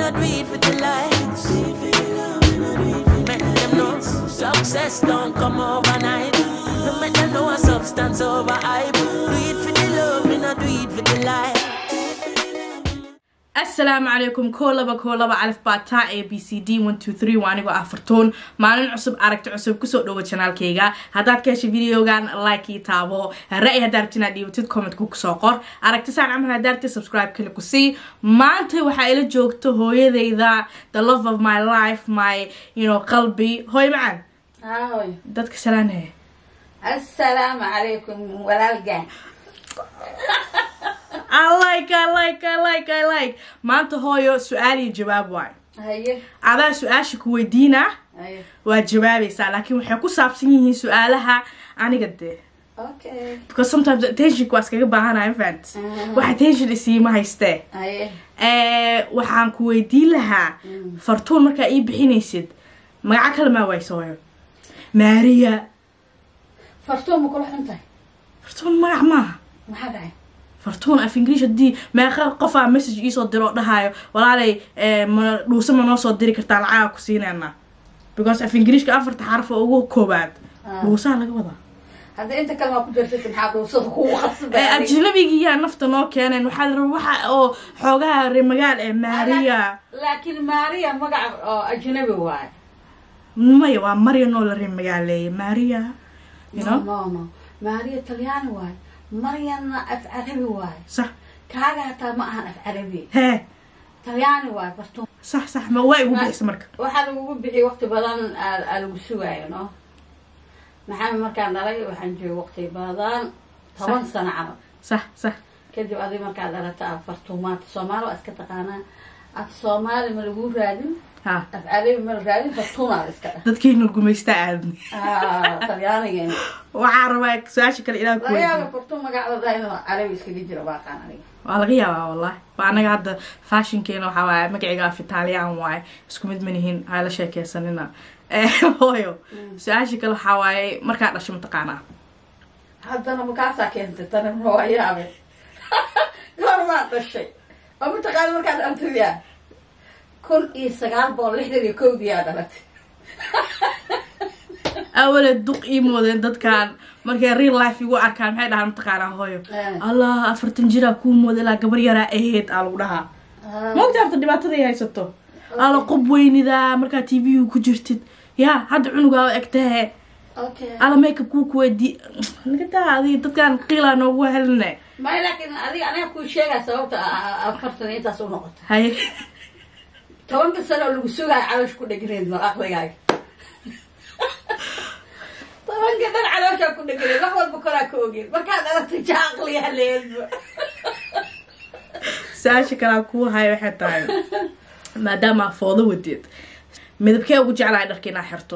not do it for the likes. Make them know success don't come overnight. No make them know a substance over hype. Do it for the love, me not do it for the life. asalaamu calaykum koo laba koo laba calif baataa a b c d one two three waa anigoo ah fartuun maalin cusub aragti cusub kusoo dhowo janaalkayga haddaad ka heshay videogan like ii taabo ra-y haddaa rabti inaad dhiibatid commentku kusoo qor aragti saan camal haddaa rabti subscribe kale ku sii maanta waxaa ila joogto hooyadayda the love of my life my you know qalbi hooy macaan هاي dadka salaanaya السلام عليكم walaalgaan I like I like I like I like maanta hooyo su-aal iyo jawaab waay haye adaa su-aasha ku weydiinaa haye waa jawaabaysaa laakiin waxay ku saabsan yihiin su-aalaha aniga dee okay because sometimes attentionka waa iskaga baahanaya fant Mhm. wax attention isiima haystee haye Eh, waxaan ku weydiin lahaa fartuun markaa ii bixinaysid magaca kale maa waysooyo maariya fartuun ma kula xun tahay fartuun magac maaha maxaa dhacay fartuun af ingiriish haddii meeqa qofaa message iisoo diro oo dhahayo walaalay eh, ma dhuuse ma noo soo diri kartaa lacaga ku siinayna because af ingiriishka afarta xaraf oo ugu koobaad Ah. dhuusaha laga wadaa hadda inta kale maa ku jirtid maxaa dhuusada kugu Eh, qasbay ajnabigiyaa nafta noo keeneen waxaa la rabaa waxa oo xoogaha reer magaal ee maariya laakiin maariya magaca oo ajnabi waaye maya waa maryan oo la reer magaaleeyay maariya you no know no no maariya talyaani waaye maryanna af carabi waaye sax kaaga hataa ma ahan af carabi hee talyaani waaye fartuun sax sax ma waa igu bixisa marka waxaa lagugu bixiyay waqti badan aa aa lagu sugaayo no maxamed markaan dhalay waxaan joogay waqti badan toban sano camal sax sax kadib adig markaad dhalata af fartuumaad soomaali waa iska taqaanaa af soomaali ma lagu raadin ha af carabi ma la raadin fartuunaad iska dhah dadkiina gumaysta aadan Ah, talyaanigeena waxaa rabaa su-aasha kale ilaa ku laga yaaba weydiin fartuun magacda daa inuu carabi iskaga jiro baaqaan aniga waa laga yaabaa wallahi waa anaga hadda fashionkeena waxaa waaye magaciga af italian waaye isku mid manihin ha la sheekeysanina Eh, hooyo su-aasha kale waxaa waaye markaa dhasho mataqaanaa haddana makaasaa keentay tani waa yaabe goormaa dhashay oo mataqaana markaad dhaltaya kun iyo sagaal boqol lixdan iyo kowdiyaa dhalatay awale duq ii moodeen dadkan markay real life igu arkaan maxay dhahaan mataqaanaa hooyo Eh. allah afartan jiraa kuu mooda ilaa gabar yaraa aheyd aa lagu dhahaa maogta horta dhibaatada ay haysato ala qob weynidaa markaa t v ku jirtid ya hadda cunugaa egtahe okay ala makeup kuu kuweydii nagadaa adiga dadkan qiilaa noogu heline may laakiin adiga aniga kuu sheegaa sababta a- a- afartan intaas u noqota haye tobanka sano oo lagu sugaayo caloosh ku dhegneed mar aqligaaga tobanka dhan calooshaa ku dhegneed wax walba koraa ka ogeed markaad dhalatay jaa aqliyaa leedba su-aasha kalaa kuu haya waxay tahay maadaama aa foodo wadeed midabkee ugu jeclahay dharka inaa xirto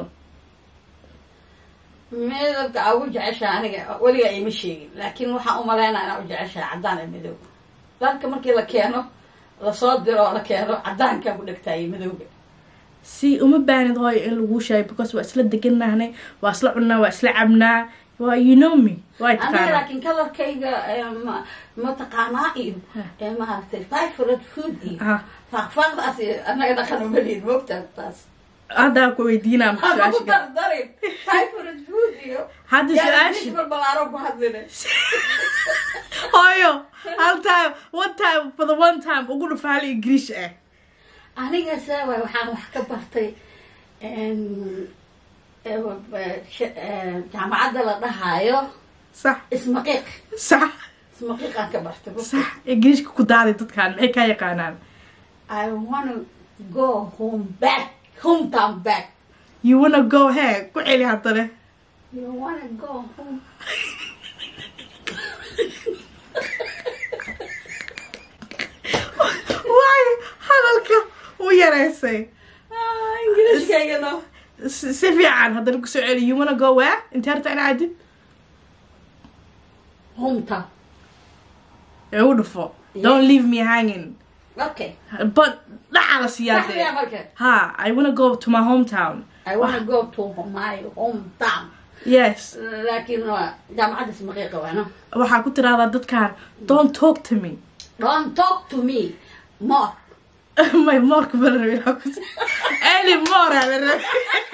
midabka aa ugu jeceshaha aniga weligaa ima sheegin laakiin waxaan u malaynaa inaa u jeceshaha caddaan iyo madow dharka markii la keeno lasoo diro oo la keeno caddaankaa ku dhegtaayo madowga si uma baanid hooyo in laguu sheegay because waa isla deganahnay waa isla cunnaa waa isla cabnaa waa you know me waa aniga taqaanaa laakiin kalarkayga eh, ma- mataqaanaa iyo eh, maaragtay favorite food iyo Ah. faaqfaaqdaas iyo anaga dhaqan umaliin moogtaa taas haddaa ku weydiinaa Haba ku su-aasha kale. dardarin favorite food iyo hadda yaa su-aasha nisbal balaaro ku hadline hooyo hal time one time for the one time ugu dhufa hal ingiriish ah aniga saawaay waxaan wax ka bartay em, eh, eh, sh- eh, jaamacadda la dhahaayo sax ismaqiiq sax ismaqiiqaan ka bartay sax ingiriishka ku daaday dadkan maxay kaa yaqaanaan I wanna go home back hometown back you wanna go he ku celi haddane you wanna go home waayo hadalka u yaraysay ah ingiriishkayga no si si fiican haddana kusoo celi you wanna go where intee harta ina cadid hometown ee u dhufo don't leave me hanging okay but dhaca la siiyaa saxmiya dee marka ha i wanna go to my hometown I wanna go to my hometown yes laakiin waa jaamacadda ismaqiiqa waano waxaa ku tiraahdaa dadkan don't talk to me don't talk to me more my moorka ma la rabi inaan ku any more aa la rabi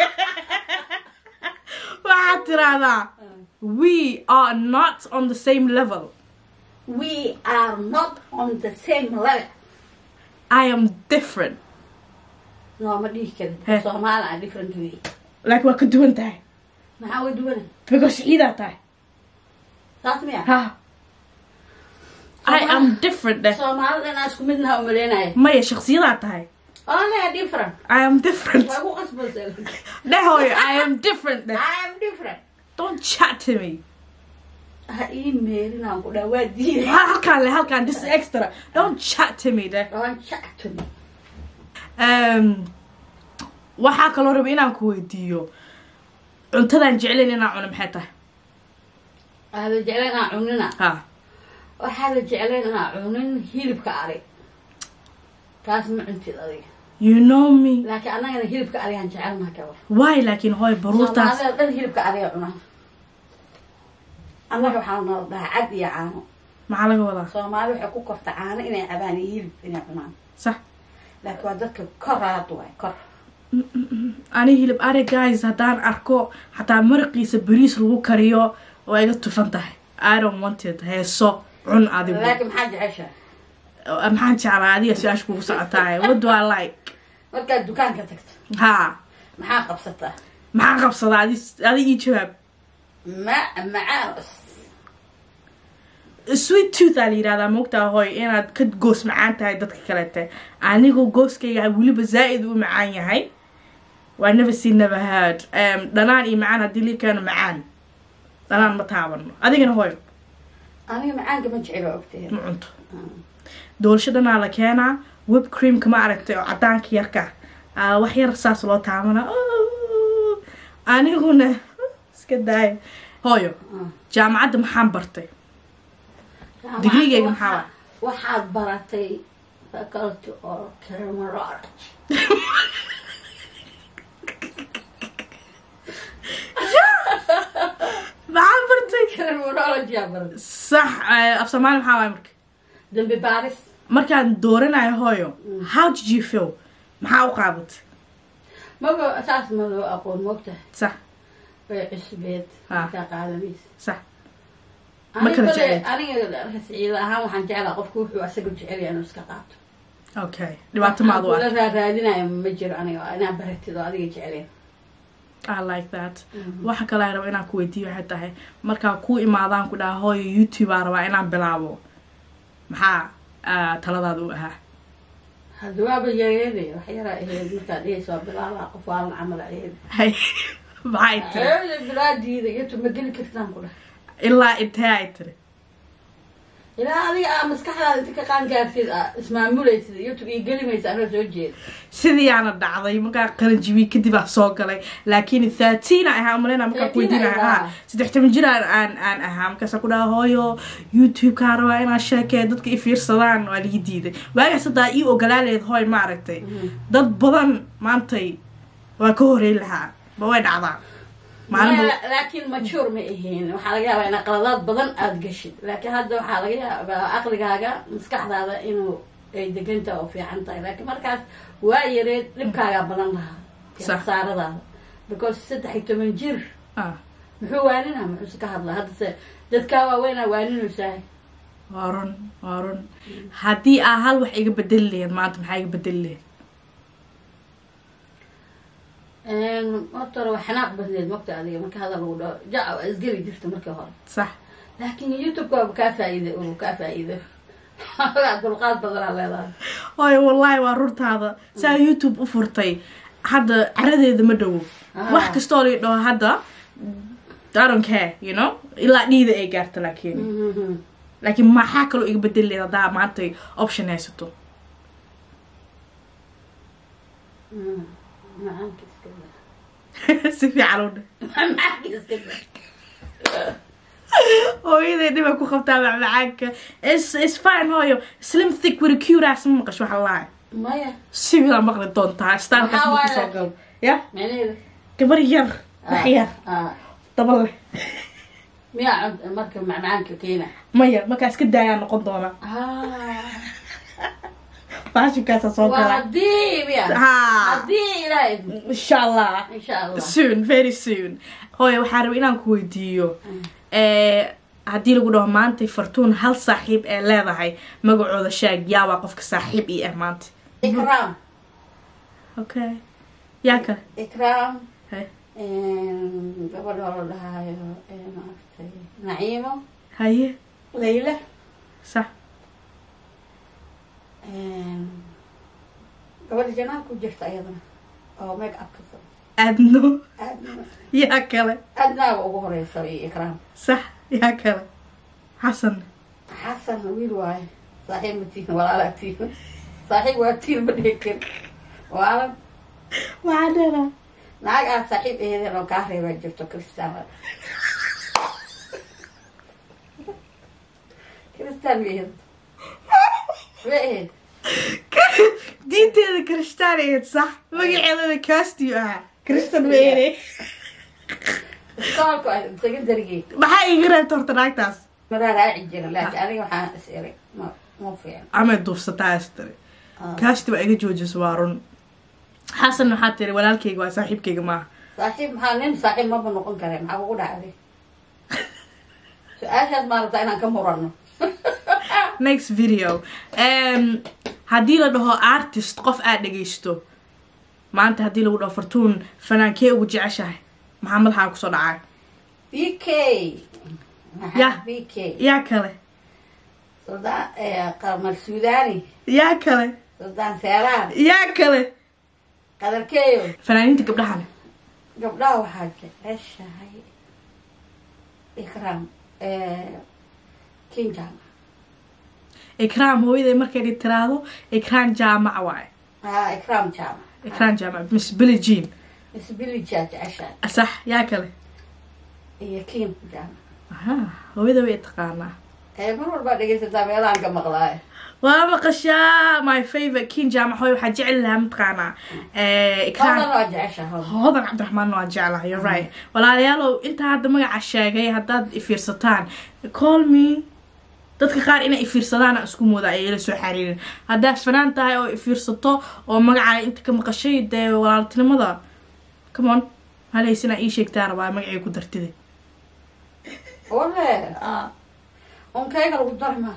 waxaad tiraahdaa we are not on the same level we are not on the same level i am different nooma dhihi He. karin soomaali aan different way like waa ka duwan tahay maxaa way duwana because ciidaa tahay saas miya ha i am different deh soomaalida inaa isku midnaha umaleynaya maya shaksiyadaa tahay only different i am different waa ku qasbaysa dheh hooyo i am different deh I am different don't chat to me ha ii meerinaan ku dhaa waa diiday Ha- halkaan le halkaan this is extra don't chat to me deh don't chat to me um, waxaa kaloo raba inaan ku weydiiyo cuntadaan jeclayn inaan cuno maxay tahay waxaa la jeclayn inaa cunina ha waxaa la jeclayn inaa cunin hilibka ari taas ma cuntid adiga you know me laakiin annagana hilibka arigaan jecelnaha kaba why laakiin hooy baruurtaas soomaalida dhan hilibka ariga cunaa annaga waxaa nala dhahaa cad iyo caano maxaa laga wadaa soomaali waxay ku korta caano inay cabaan iyo hilib inay cunaan sax laakiin waa dadka koraad waay kor ani hilib ari guys haddaan arko xataa maraqiisa bariis lagu kariyo waa iga tufan tahay i don't want it heeso cun adigu laakiin maxaa jeceshaa maxaan jeclaa adiga su-aasha kugu socotaay what do i like markaad dukaanka tagto ha maxaa qabsataa maxaan qabsadaa adi adi ii jawaab ma macaan sweet tooth aa la yidhahdaa moogtaa hooy inaad ka goos macaan tahay dadka kalete anigu gooskayga weliba zaa'id u macaan yahay waa never seen never heard um, dhanaan iyo macaan haddii lii keeno macaan dhanaan ma taabano adigana hooy aniga macaanka ma jecelo ogtay ma cunto doolshadanaa la keenaa web creamka ma aragtay oo cadaanka yarka aa wax yar saas loo taabana aniguna iska daaya hooyo jaamacadda maxaan bartay Degree-gayga maxaa waay? waxaad baratay faculty or criminology maxaan bartay criminology aa baratay sax eh, af soomaali maxaa waay marka dambi baaris markaan dooranayo hooyo how did you feel maxaa u qaadatay maba saas ma loo aqoon moogtahay sax way cusbeed Ah. markaa qaadanaysa sax Ma kala jecel. aniga ciida ahaan waxaan jeclaa qofku wuxuu asaga jecel yahay inuu iska qaato okay dhibaato maad u la ark raaraadinayo ma jiro aniga inaa baratid oo adiga jecleen i like that waxa kale ay raba inaan ku weydiiyo waxay tahay markaa ku imaadaan ku dhaha hooyo youtube aa rabaa inaan bilaabo maxaa ah, taladaada u ahaa hadda waaba yareelay wax yaraa aheyd markaad dhehaysa waa bilaabaa qof waalan camal aheyd hay maxay tiri Hooyo bilaadiida iyo ma geli kartaan ku dhah ilaa intee ay tiri ilaa adiga aa maskaxdaada inta ka qaangaartid aa ismaamulaysid youtube iyo gelimaysa anoo soo jeeda sidiiyaana dhacday markaa qalanjibiye kadib aa soo galay laakiin thirteen a ahaa umaleyna markaa 13 kuweydiinaya ayaa. ha saddex toban jir aan aan aan ahaa markaasa ku dhaha hooyo youtube-kaa rabaa inaan sheekee dadka i fiirsadaan waa lii diiday waagaas haddaa ii ogolaaleed hooy maaragtay dad badan maantay waa ka horeyn lahaa ma way dhacdaa maalin Ma- laakiin majuur ma ahayn waxaa laga yaabaa inaa qaladaad badan aada gashid laakiin hadda waxaa laga yaabaa caqligaaga maskaxdaada inuu ay deganta oo fiican tahay laakiin markaas waa yareed dhibkaagaa badan lahaa Sax. khasaaradaada because saddex iyo toban jir ah muxuu waaninaa muxuuse ka hadlaa haddase dadkaa waaweynaa waaninaysaa waa run waa run haddii aa hal wax iga bedeli lahayd maanta maxaa iga bedeli lahayd horta hore waa xanaaq badneed mogta adiga marka hadal lagu dhaho jaca waa isgeli jirta markii hore sax laakiin youtube-ka waaba kaa faa'iida uu kaa faa'iida Xogaa dulqaad badanaa leedahay hooyo wallaahi waa runtaada saa youtube u furtay hadda caradeeda ma dhowo Ah. wax kastoo la dhaho hadda I don't care you know ilaa dhiida ay gaarto laakiin Mhm. laakiin maxaa kaloo iga bedeli lahayd haddaa maantay option haysato Mm. macaanka iska daa si fiican u dheh macaanka iska daa hooyaday dhibay ku qabtaa macmacaanka is is fine hooyo slim thick with a cute ass ma maqasho waxa lahay maya si wiilaa maqli doontaa staalkaas Maxaa ma waaye? kusoo gal ya meeneeda gabar yar wax yar ah daba leh miyaa cunt marka macmacaanka keena maya markaas ka daayaa noqon doona ah faashinkaasa soo waa gala haddii miya ha haddii ilaahay idmo insha allah insha allah soon very soon hooye waxaa raba inaan ku weydiiyo eh, haddii lagu dhaho maanta fartuun hal saaxiib ee leedahay magacooda shaag yaa waa qofka saaxiib ii ah maanta ikraam okay yaa kale ikraam Hey. gabadha oo la dhahaayo ee maaragtay naciimo haye layla sax gabadha janaan ku jirta ayadana oo make upka soo adno aadna yaa kale aadnaaba ugu horeysa iyo ikraam sax yaa kale xasan xasan wiil waaye saaxiib ma tihin walaalaa tihin saaxiib waa tihin ma dhihi kari waalan waxaa dheeraa naag aad saaxiib eedeen oo kaa reebaa jirto kristaan kristaan ma ehed ma ehed diinteeda kristaan ahayd sax magaceedana kastiyo ahaa kristan weene iskoolka ah isaga darigey maxaa iiga reebta horta naagtaas maraa raaci jira laakiin aniga waxaan is eray ma ma fiican amay duufsataa astare Ah. kaasti waa iga joojisa waa run xasan waxaa tiri walaalkayga waa saaxiibkayga maaha saaxiib maxaa nin saaxiib maba noqon kare maxaa kugu dhacday su-aashaas maa rabtaa inaan ka murano next video um, haddii la dhaho artist qof aad dhegaysto maanta haddii lagu dhaho fartuun fanaankee ugu jeceshahay maxaa madaxaa kusoo dhacay b k Ya. maxaa b k yaa kale suldaan qamar suudani yaa kale suldaan seeraan yaa kale qadarkeeyo fanaaniinta gabdhahana gabdhaha waxaa jeceshahay ikraam kinjam ikraam hooyaday markay tiraahdo ikraan jaamac waaye ha ikraam jama ikraan jaamac miss billy jean isbilija jeceshahay sax yaa kale iyo kin jama aha hooyada way taqaanaa ee mar walbaa dhegaysataa meelahan ka maqlaayo waa maqashaa my favorite kin jaamac hooy waxaa jecel lahaa mataqaanaa Eh, ikraan hawdan waa jeceshahay hodan cabdiraxmaan waa jeclahay you're right walaalayaalow intaa hadda magaca sheegay haddaad ifiirsataan call me dadka qaar inay ifiirsadaan isku mooda ayay la soo xariirin haddaad fanaan tahay oo ifiirsato oo magacaa inta ka maqashay dee walaaltinimada come on halaysina ii sheegtaa rabaa magacay ku dartida wale unkayga lagu darma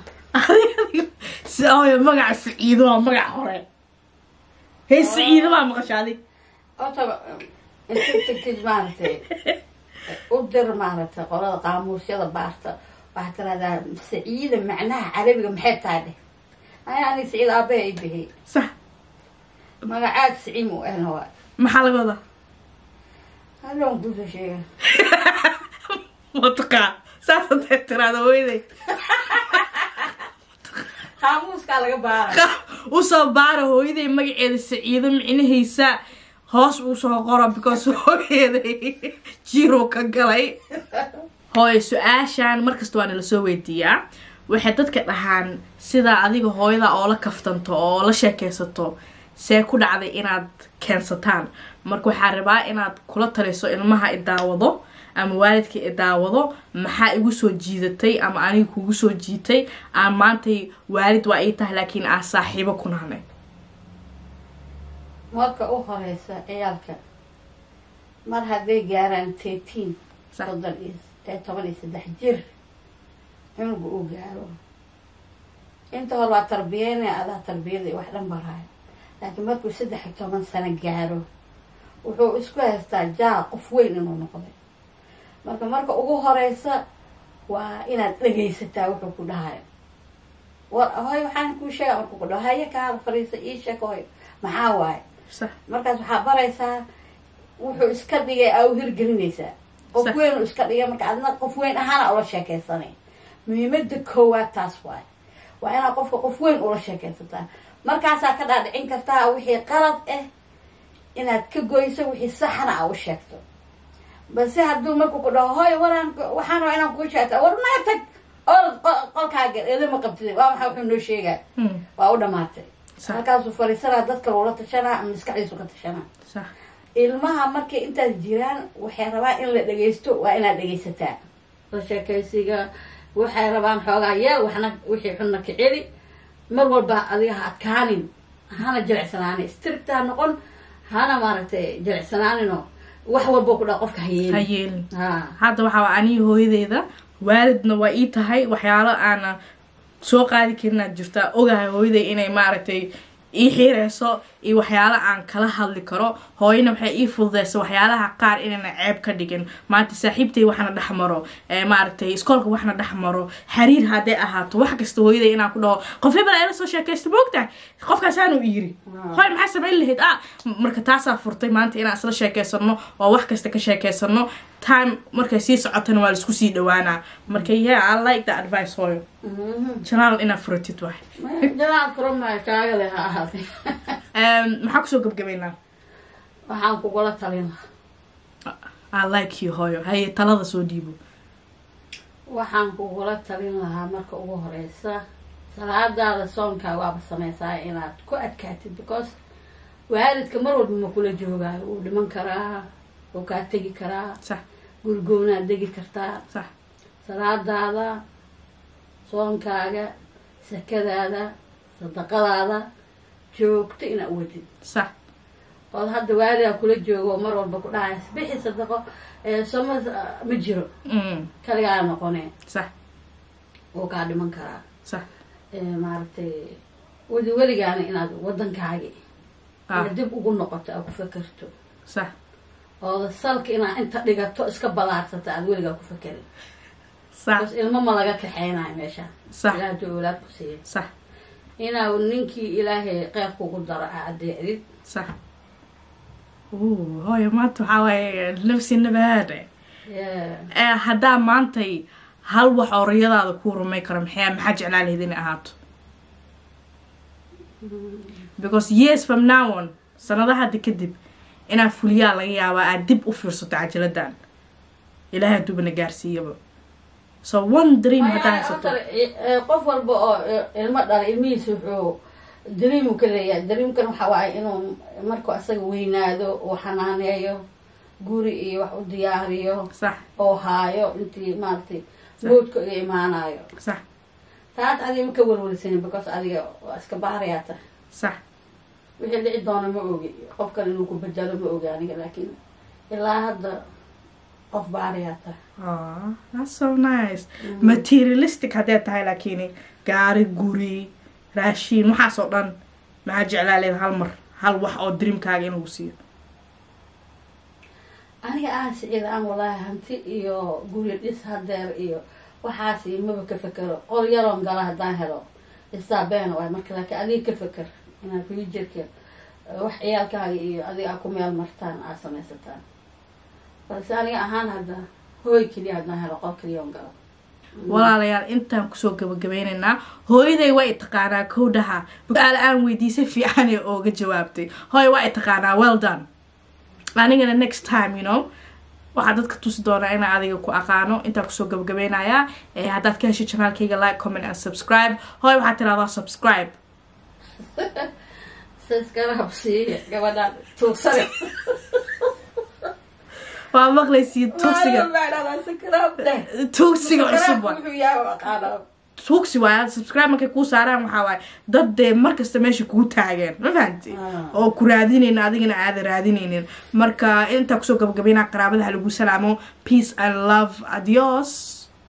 si ooyo magaca saciido waa magaca hore hey saciido baa maqasha adig horta inta tagtid maaragtay u dir maaragtay qolada qaamuusyada baarta waxaa tiraahdaa saciida macnaha carabiga maxay tahay dheh aya ani saciid aabahe ay bixiyey sax magacaad saciim u ahna waa maxaa laga wadaa hadoon kusa sheega mataqaa saas hadday tiraada hooyaday qaamuuskaa laga baara usoo baara hooyaday magaceeda saciido micnahaysa hoos uu soo qoro because hooyaday jiro ka galay hooyo su-aashan markasta waa nala soo weydiiyaa waxay dadka dhahaan sidaa adiga hooyada oo la kaftanto oo la sheekaysato see ku dhacday inaad keensataan marka waxaa rabaa inaad kula taliso ilmaha i daawado ama waalidka i daawado maxaa igu soo jiidatay ama aniga kugu soo jiitay aan maantay waalid waa ii tahay laakiin aan saaxiibo ku nahnay marka u horeysa ciyaalka mar hadday gaaraan tetiin Sax. soddon iyo ee toban iyo saddex jir cunuga uu gaaro inta hore waa tarbiyeyna adaa tarbiyada iyo wax dhan baraayo laakiin markuu saddex iyo toban sano gaaro wuxuu isku haystaa jaa qof weyn inuu noqday marka marka ugu horeysa waa inaad dhegaysataa wuxuu ku dhahayo war hoy waxaan kuu sheega markuu ku dhaho haye kaada fariisa ii sheeg hoy maxaa waaye sax markaas waxaa baraysaa wuxuu iska dhigay aa u hirgelinaysaa qof Sax. weyn uu iska dhigay marka adna qof weyn ahaana ula sheekaysanay muhiimada koowaad taas waay waa inaad qofka qof weyn ula sheekaysataa markaasaa ka dhaadhicin kartaa wixii qalad ah inaad ka goyso wixii saxna aa u sheegto balse hadduu marku ku dhaho hoy waraan waxaan rabaa inaan kuu sheegta war naga tag oo qo- qolkaaga elama qabtid waa maxaa wuxuu noo sheegaa Hmm, waa u dhamaatay sax halkaasuu fariisanaa dadka loola tashanaa ama maskaxdiisu ka tashanaa sax ilmaha markay intaas jiraan waxay rabaan in la dhagaysto waa inaad dhagaysataa la sheekaysiga waxay rabaan xoogaa yeel waxna wixii xunna ka celi mar walba adiga ha adkaanin hana jilicsanaanin strict ha noqon hana maaragtay jilicsanaaninoo wax walbo ku dha qofka ha hayeelin yeelin ha hadda waxaa waa aniga hooyadeyda waalidna waa ii tahay waxyaalo aana soo qaadi karin aad jirtaa ogahay hooyaday inay maaragtay ii xiireyso iyo waxyaalo aan kala hadli karo hooyana waxay ii fududeysa waxyaalaha qaar inayna ceeb ka dhigin maanta saaxiibtay waxna dhex maro ee maaragtay iskoolka waxna dhex maro xiriir hadday ahaato wax kasta hooyaday inaan ku dhaho qof hebel ayla soo sheekaysta moogtahay qofkaasaanu yiri hooy maxaa samayn lahayd ah marka taasaa furtay maanta inaan isla sheekeysano oo wax kasta ka sheekeysano time markay sii socotana waa laisku sii dhawaanaa marka yeah i like the advice hooyo janaal inaad furatid waay janaa furamayo kaagale ha ahaatay Em, maxaa kusoo gabgabaynaa waxaan kugula talin lahaa i like you hooyo haye talada soo dhiibo waxaan kugula talin lahaa marka ugu horeysa salaadaada soonkaa waaba sameysaa inaad ku adkaatid because waalidka mar walba ma kula joogaayo wuu dhiman karaa wuu kaa tegi karaa sax gurigoonaad degi kartaa sax salaadaada soonkaaga sakadaada sadaqadaada joogto inaad wadid sax ood hadda waaligaa kula joogo oo mar walba ku dhahaya bixi sadaqo ee soma ma jiro Mm, kaligaa noqonee sax wuu kaa dhiman karaa sax ee maaragtay wadi weligaana inaad wadankaagi ah inaad dib ugu noqoto aad ku fakerto sax ooda salka inaad inta dhigato iska balaarsata aad weligaa ku fakerin sax bas ilmo ma laga kaxeynayo meesha sax ilaah duu awlaad ku siiya sax inaa ninkii ilaahay qeyr kugu daro aa adeecdid sax Ooh, hooyo maanta waxaa waaye nafsi nabaade Yeah. ee haddaa maantay hal wax oo riyadaada kuu rumay karo maxaa maxaa jeclaa lahayd inay ahaato because years from now on sanadaha hadda kadib inaa fuliyaa laga yaabaa aad dib u fiirsato cajaladan ilaahay haduubana gaarsiiyaba so one dream haddaa Maya, haysato horta, i- e, qof walba oo i- ilmo dhala ilmihiisa wuxuu dreamu ka leeyahay dreamkan waxa waaye inuu markuu asaga weynaado uu xanaaneeyo guri iyo wax u diyaariyo sax oo haayo intii maaragtay boodka iga imaanayo sax taas adiga ma ka welwelsanin because adiga waa iska baarayaa tahay sax wixii dhici doona ma ogi qofkan inuu ku bedelo ma ogi aniga laakiin ilaa hadda qof baarayaa tahay Aw, that's so nice materialistic haddee tahay laakiin gaari guri raashiin waxaas oo dhan maxaa jeclaa leed hal mar hal wax oo dreamkaaga in lagu siiyo aniga aan siciid aan walaahi hanti iyo guri dhis hadeer iyo waxaas iyo maba ka fekero qol yaroon gala haddaan helo istaabeena waay marka laakiin adiga ka feker inaad fuujarka wax ciyaalkaaga iyo adiga aa ku meel martaan aad samaysataan balse aniga ahaan hadda hooy keliya haddaan helo qol keliyoon galo walaalayaal intaan kusoo gabagabeynaynaa hooyaday waa i taqaanaa kowdhaha su-aal aan weydiisay fiican ee ooga jawaabtay hooy waa i taqaanaa well done anigana next time you know waxaa dadka tusi doonaa inaa adiga ku aqaano intaan kusoo gabagabeynayaa ee haddaad ka heshay janaalkayga like comment and subscribe hooy waxaad tiraahdaa subscribe siskala habsiiya gabadhaan tuugsane waa maqlaysiin tugsiga tugsiga cusub wa wuxuu yahay aqaanaa tugsi waaya subscribe markay kuu saaraan waxaa waaye dad dee markasta meesha kuu taageen ma fahanti Ah. oo ku raadinayna adigana aada raadinaynin marka intaa kusoo gabagabeynaa qaraabadaha lagu salaamo peace and love adios